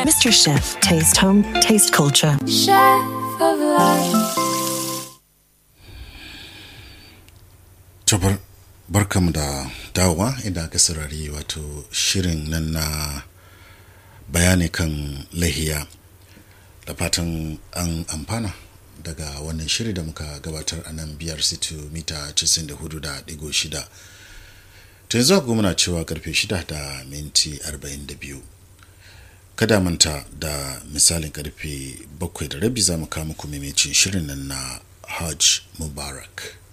Mr. Chef, taste home, taste culture. Chef of life. Tabar barkamu da dawowa inda aka saurari wato shirin nan na bayani kan lahiya da fatan an amfana daga wannan shiri da muka gabatar a nan biyar situ mita 94.6 ta yanzu agogo muna cewa karfe 6 da minti 42 kada manta da misalin karfe 7 da rabi za mu kawo muku maimacin shirin nan na hajj mubarak